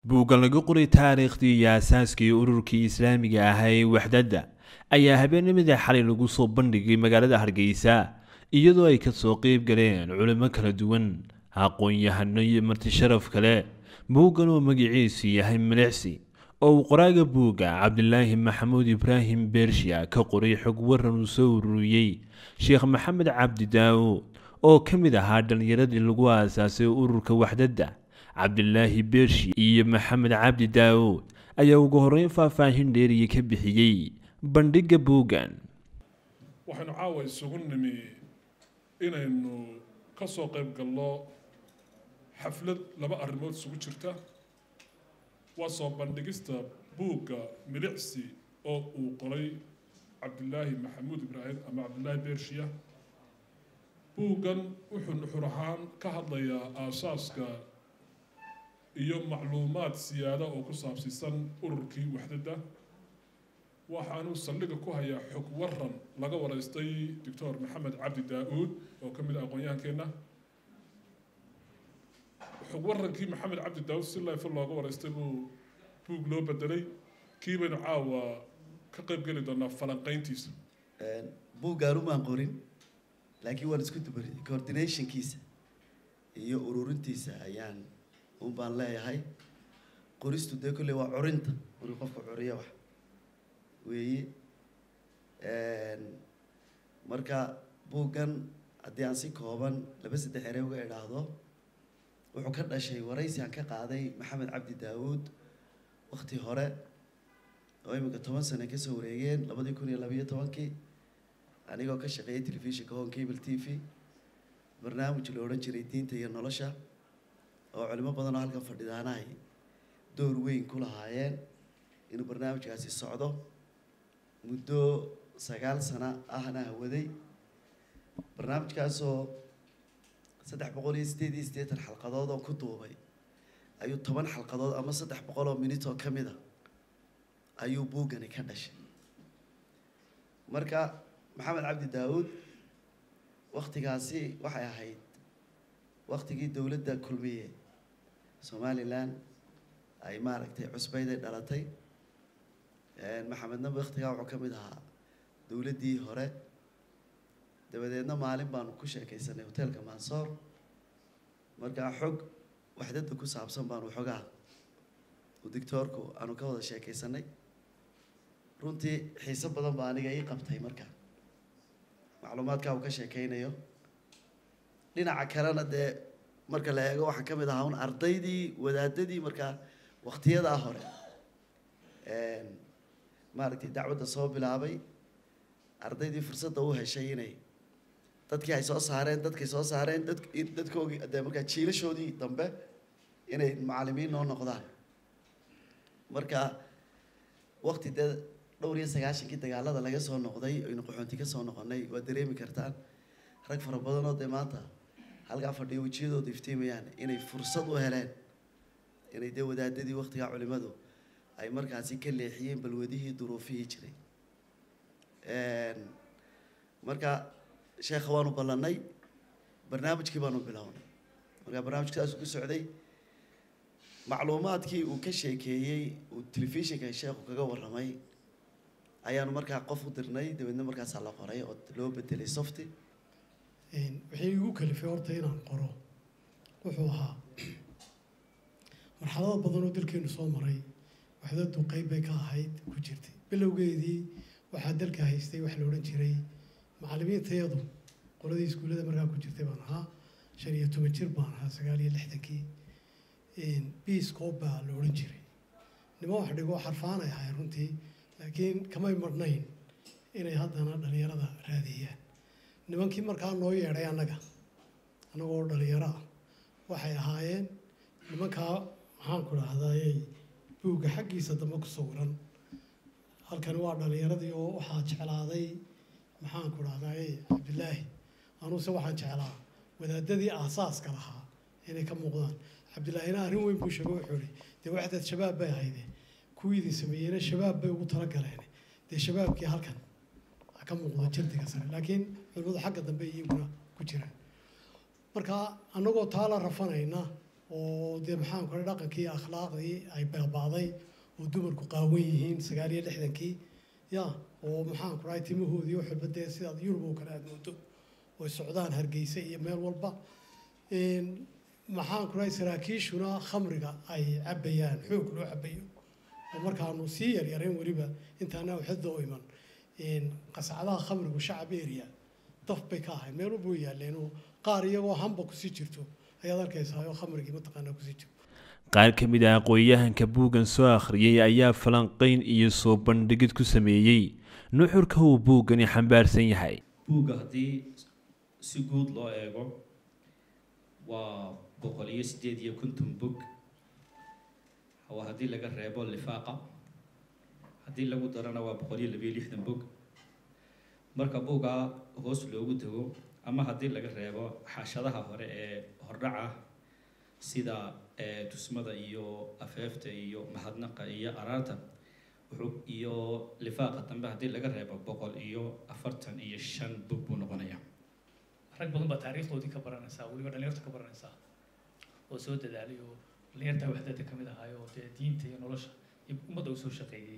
buuggan lagu qoray taariikhdii iyo aasaaskii ururkii islaamiga ahaa ee waxdadda ayaa habeenimada xalay lagu soo bandhigay magaalada hargeysa iyadoo ay kasoo qeyb galeen culimo kala duwan aqoon-yahano iyo marti sharaf kale buuggan oo magaciisu yahay milicsi oo uu qoraaga buugga cabdilaahi maxamuud ibraahim beershiya ka qoray xog waran uu soo ururiyey sheekh maxamed cabdi daawuud oo ka mid ahaa dhallinyaradii lagu aasaasay ururka waxdadda cabdilaahi beershi iyo maxamed cabdi daawuud ayaa ugu horreyn faahfaahin dheeriya ka bixiyey bandhigga buuggan waxaynu caawa isugu nimi inaynu ka soo qayb galno xaflad laba arrimood isugu jirta waa soo bandhigista buugga milicsi oo uu qoray cabdilaahi maxamuud ibraahim ama cabdilaahi beershiya buuggan wuxuu nuxur ahaan ka hadlayaa aasaaska iyo macluumaad siyaada oo ku saabsiisan ururkii waxdadda waxaanuu saldhiga ku hayaa xog waran laga waraystay doctor maxamed cabdi daa-uud oo ka mid ah aqoon-yahankeenna xog warankii maxamed cabdi daa-uud si leefo looga waraystay buu buug loo bedelay kii baynu caawa ka qayb geli doonaa falanqeyntiisa buuggaan umaan qorin laakiin waan isku dubaray coordinationkiisa iyo ururintiisa ayaan un baan leeyahay qoristu dee kolley waa curinta markii qofka curiya wax weeye marka buuggan haddii aan si kooban laba saddex ere uga idhaahdo wuxuu ka dhashay waraysi aan ka qaaday maxamed cabdi daawuud wakti hore oo iminka toban sane kasoo wareegeen labadii kun iyo labayo tobankii anigoo ka shaqeeyay telefishinka hon cable t v barnaamij la odhan jiray diinta iyo nolosha oo culimo badan oo halkan fadhidaanahay door weyn ku lahaayeen inuu barnaamijkaasi socdo muddo sagaal sano ahna hawaday barnaamijkaasoo saddex boqol iyo sideed iyo siddeetan xalqadood oo ku duubay ayuu toban xalqadood ama saddex boqol oo minit oo ka mid a ayuu buuggani ka dhashay marka maxamed cabdi daawuud waktigaasi waxay ahayd waktigii dowladda kulmiye somalilan ay maaragtay cusbayday dhalatay maxamedna waktigaa wuxuu ka mid ahaa dowladdii hore dabadeedna maalin baanu ku sheekaysanay hoteelka mansoor markaa xog waxdadda ku saabsan baanu xogaa u dictoorku aanu ka wada sheekaysanay runtii xiiso badan baa aniga ii qabtay marka macluumaadkaa uu ka sheekeynayo dhinaca kalena dee marka la eego waxaa ka mid ahaa un ardaydii wadaadadii markaa waktiyadaa hore maaragtay dacwadda soo bilaabay ardaydii fursadda u heshay inay dadkii ay soo saareen dadkay soo saareen dad dadkoogii dee markaa jiilashoodii dambe inay macalimiin noo noqdaan marka wakti dee dhowr iyo sagaashankii dagaalada laga soo noqday aynu qaxoonti ka soo noqonay waa dareemi kartaan rag fara badan oo dee maanta halkaa fadhiyo wejiyadooda iftiimayaan inay fursad u heleen inay dee wadaadadii waktigaa culimadu ay markaasi ka leexiyeen balwadihii duruufihii jiray marka sheekha waanu ballanay barnaamijkii baanu bilownay markaa barnaamijka saasuu ku socday macluumaadkii uu ka sheekeeyey uu telefishinka sheekhu kaga warramay ayaanu markaa qof u dirnay dabeedna markaasaa la qoray oo loo bedelay softy wixii igu kalifay horta inaan qoro wuxuu ahaa marxalado badan oo dalkeenu soo maray waxdadu qeyb bay ka ahayd ku jirtay bilowgeedii waxaa dalka haystay wax la odhan jiray macalimiintayadu qoladii iskuullada markaa ku jirtay baan ahaa shan iyo toban jir baan ahaa sagaal iyo lixdankii biiscoob baa la odhan jiray nima wax dhigo xarfaanay ahay runtii laakiin kamay marnayn inay haddana dhalinyarada raadiyaan nimankii markaa noo yeedhay annaga annagoo dhalinyaro ah waxay ahaayeen nimankaa maxaan ku dhahdaayey buugga xaggiisa dambe ku sawiran halkani waa dhalinyaradii oo waxaa jeclaaday maxaan ku dhahdaayey cabdilaahi anuuse waxaan jeclaa wadaadadii aasaaska lahaa inay ka muuqdaan cabdilaahina arrin weyn buu sheego wuxuu ihi dee waxdaad shabaab bay ahayde kuwii idin sameeyeyna shabaab bay ugu talagaleen dee shabaabkii halkan ka muuqdo jirdiga sare laakiin culimadu xagga dambe iyaguna ku jiraan marka annagoo taa la rafanayna oo dee maxaan kule dhaqankii iyo akhlaaqdii ay baabaaday oo dumarku qaawan yihiin sagaal iyo lixdankii ya oo maxaan ku dhahay timahoodii wax walba dee sidaad yurub oo kale aada moodo oy socdaan hargeysa iyo meel walba maxaan ku dhahay saraakiishuna khamriga ay cabayaan xoog loo cabayo oo markaanu sii yaryareen weliba intaana waxda u iman qasacadaha khamrigu shacab area daf bay ka ahayd meel walba way yaaleen oo qaar iyagoo hamba kusii jirto ayaad arkaysaa oo khamrigii mataqaanaa kusii jirto qaar ka mid ah aqoon-yahanka buuggan soo akhriyey ayaa falanqayn iyo soo bandhigid ku sameeyey nuxurka uu buuggani xambaarsan yahay buugga haddii si guud loo eego waa boqol iyo sideed iyo konton bog waa haddii laga reebo lifaaqa haddii lagu darana waa boqol iyo labiyo lixdan bog marka buuggaa hoos loogu tago ama haddii laga reebo xaashadaha hore ee hordhaca sida tusmada iyo afeefta iyo mahadnaqa iyo araarta wuxuu iyo lifaaqa dambe haddii laga reebo boqol iyo afartan iyo shan bog buu noqonayaa rag badan baa taariikhdoodii ka baranaysaa weliba dhalinyarta ka baranaysaa oo soo dadaalay oo dhalinyarta waxdada ka mid ahaay oo dee diinta iyo nolosha iyo ummadda u soo shaqeeyey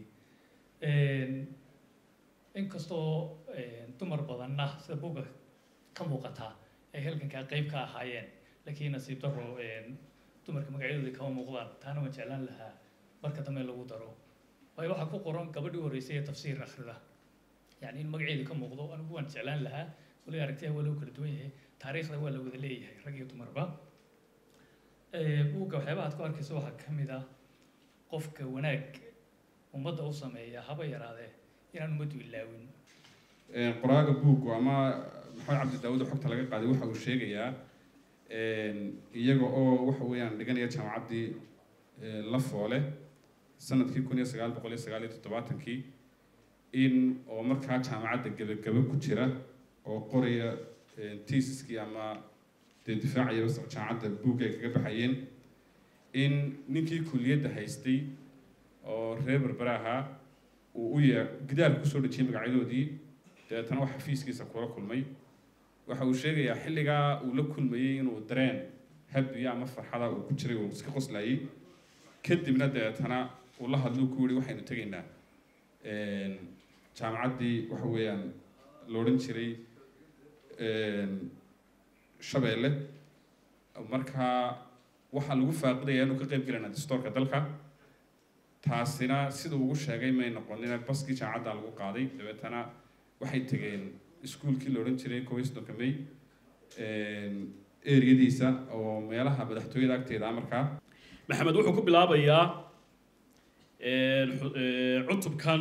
inkastoo dumar badanna sida buugga ka muuqataa ay halgankaa qeyb ka ahaayeen laakiin nasiib daro dumarka magacyadoodii kama muuqdaan taana waan jeclaan lahaa marka dambe lagu daro waayo waxaa ku qoran gabadhii horreysay ee tafsiir akhrida yacni in magaceedii ka muuqdo anigu waan jeclaan lahaa wali aragtiya waa lagu kala duwan yahay taariikhda waa la wada leeyahay rag iyo dumarba buugga waxyaabaha aad ku arkayso waxaa ka mid ah qofka wanaag ummadda u sameeya haba yaraadee inaan ummaddu ilaawin qoraaga buuggu ama maxamed cabdi daawud oo xogta laga qaaday waxa uu sheegayaa iyaga oo waxa weeyaan dhiganaya jaamacaddii la foole sanadkii kun iyo sagaal boqol iyo sagaal iyo toddobaatankii in oo markaa jaamacadda gebagabo ku jira oo qoraya tiisiskii ama dee difaacayaba jaamacadda buugga ay kaga baxayeen in ninkii kuliyadda haystay oo reer berbera ahaa uu u yee gidaarka kusoo dhejiyay magacyadoodii dabeetana wax xafiiskiisa kula kulmay waxa uu sheegayaa xilligaa uu la kulmayey inuu dareen habiya ama farxada uu ku jiray uu iska qoslayay kadibna dabeetana uu la hadluu ku yihi waxaynu tegaynaa jaamacaddii waxa weeyaan la odhan jiray shabeelle markaa waxaa lagu faaqidaya inuu ka qayb gelanaa dastoorka dalka taasina siduu ugu sheegay may noqonina baskii jaamacadda lagu qaaday dabeetana waxay tegeen iskuulkii la odhan jiray kow iyo soddonka may eriyadiisa oo meelaha madaxtooyada agteeda markaa maxamed wuxuu ku bilaabayaa cutubkan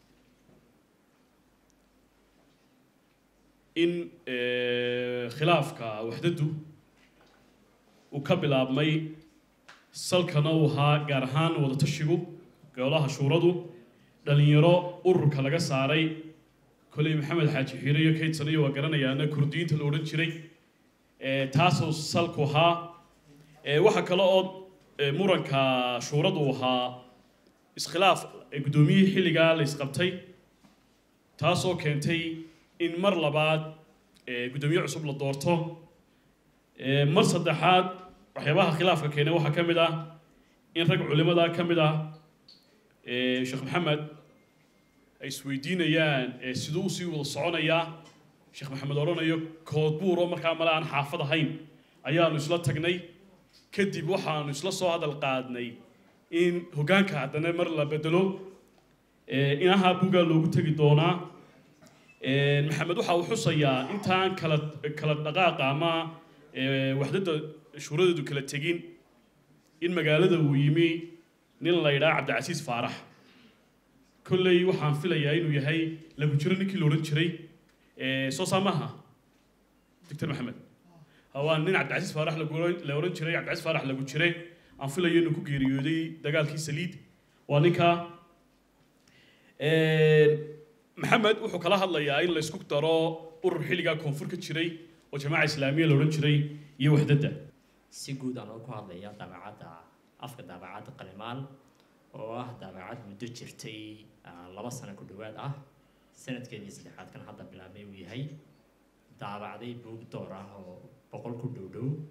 in khilaafka waxdadu uu ka bilaabmay salkana uu ahaa gaar ahaan wadatashigu golaha shuuradu dhalinyaro ururka laga saaray koley maxamed xaaji xiire iyo kaydsanayo waa garanayaana kurdiyiinta la odhan jiray taasoo salku ahaa waxaa kale oo muranka shuuradu ahaa iskhilaaf guddoomiyihii xilligaa la isqabtay taasoo keentay in mar labaad guddoomiye cusub la doorto mar saddexaad waxyaabaha khilaafka keenay waxaa ka mid ah in rag culimada ka mid ah sheekh maxamed ay isweydiinayaan siduu usii wada soconayaa sheekh maxamed odhanayo koodbuur oo markaa male aan xaafad ahayn ayaanu isla tagnay kadib waxaanu isla soo hadal qaadnay in hoggaanka haddana mar la bedelo inaha bugaa loogu tegi doonaa maxamed waxa uu xusayaa intaan kala kala dhaqaaqa ama waxdada shuuradeedu kala tegin in magaalada uu yimi nin la yidhaha cabdicasiis faarax kolley waxaan filayaa inuu yahay lagu jiro ninkii la odhan jiray soo saamaha doctor maxamed waa nin cabdicasiis faarax la odhan jiray cabdicasiis faarax lagu jire aan filayo inuu ku geeriyooday dagaalkii saliid waa ninka maxamed wuxuu kala hadlayaa in la isku daro urur xilligaa koonfur ka jiray oo jamaaca islaamiya la odhan jiray iyo waxdadda si guud aan ku hadlaya daabacadda afka daabacadda qalimaan oo ah daabacad muddo jirtay laba sano ku dhowaad ah sanadkeedii saddexaad kan hadda bilaabmay uu yahay daabacday buug door ah oo boqol ku dhow dhow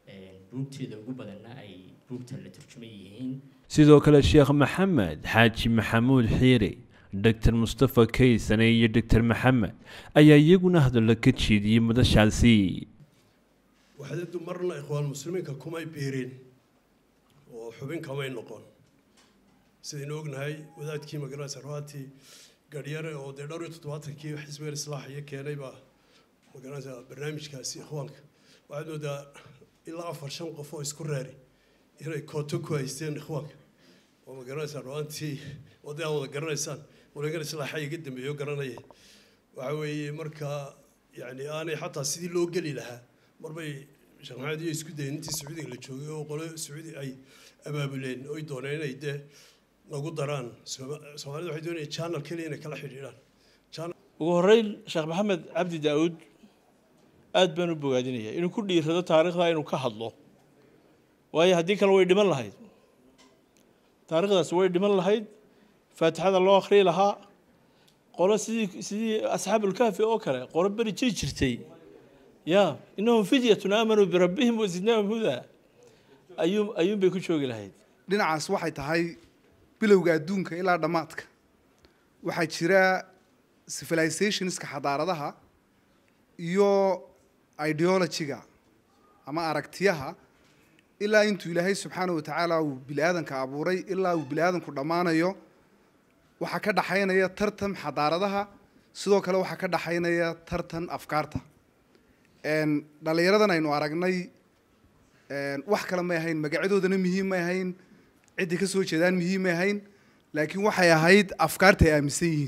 buugteeda ugu badanna ay buugta la turjuman yihiin sidoo kale sheekh maxamed xaaji maxamuud xiire doctor mustafa kaysane iyo doctor maxamed ayaa iyaguna hadallo ka jeediyey madashaasi waxdadu marna ikhwaan muslimiinka kumay biirin oo xubin kamay noqon sidaynu ognahay wadaadkii magaranaysa rawaati garyare oo dee dhowr iyo toddobaatankii xisbiga islaaxiyo keenay baa magaranaysa barnaamijkaasi ikhwaanka waxaad moodaa ilaa afar shan qof oo isku reeri inay kooto ku haysteen ikhwaanka oo magaranaysa rawaantii wadda aad wada garanaysaan walagan islaaxa iga dambeeyo garanaya waxa weeye marka yani aanay xataa sidii loo geli lahaa marbay sheekh maxamed iyo isku dayen intii sacuudiga la joogay oo qole sacuudi ay abaabuleen oy dooneen inay dee nagu daraan soomaalida waxay doonayaan channel keliya inay kala xidhiidhaan ugu horreyn sheekh maxamed cabdi daawud aad baan u bogaadinaya inuu ku dhiirado taariikhda inuu ka hadlo waayo haddii kale way dhiman lahayd taariikhdaas way dhiman lahayd faatixada loo akhriyi lahaa qolo sidii sidii asxaabulkaafi oo kale qolo beri jiri jirtay ya innahum fidyatun aamanuu birabbihim wasidnaahum hudaa ayuun ayuun bay ku joogi lahayd dhinacaas waxay tahay bilowga adduunka ilaa dhammaadka waxaa jira civilizationska xadaaradaha iyo ideologyga ama aragtiyaha ilaa intuu ilaahay subxaana wa tacaala uu bini aadanka abuuray ilaa uu bini aadanku dhammaanayo waxaa ka dhaxaynaya tartan xadaaradaha sidoo kale waxaa ka dhaxaynaya tartan afkaarta dhallinyaradan aynu aragnay wax kale may ahayn magacyadoodana muhiim may ahayn ciddii ka soo jeedaan muhiim may ahayn laakiin waxay ahayd afkaarta ay aaminsan yihiin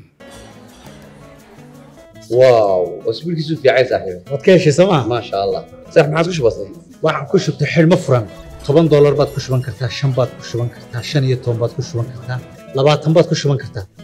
واو اسبوع كيسو في عايز صاحبي waad ka heshay sooma ما شاء الله صح ما عاد وش بصي waxaan ku shubtay xidhmo furan toban doolar baad ku shuban kartaa shan baad ku shuban kartaa shan iyo toban baad ku shuban kartaa labaatan baad ku shuban kartaa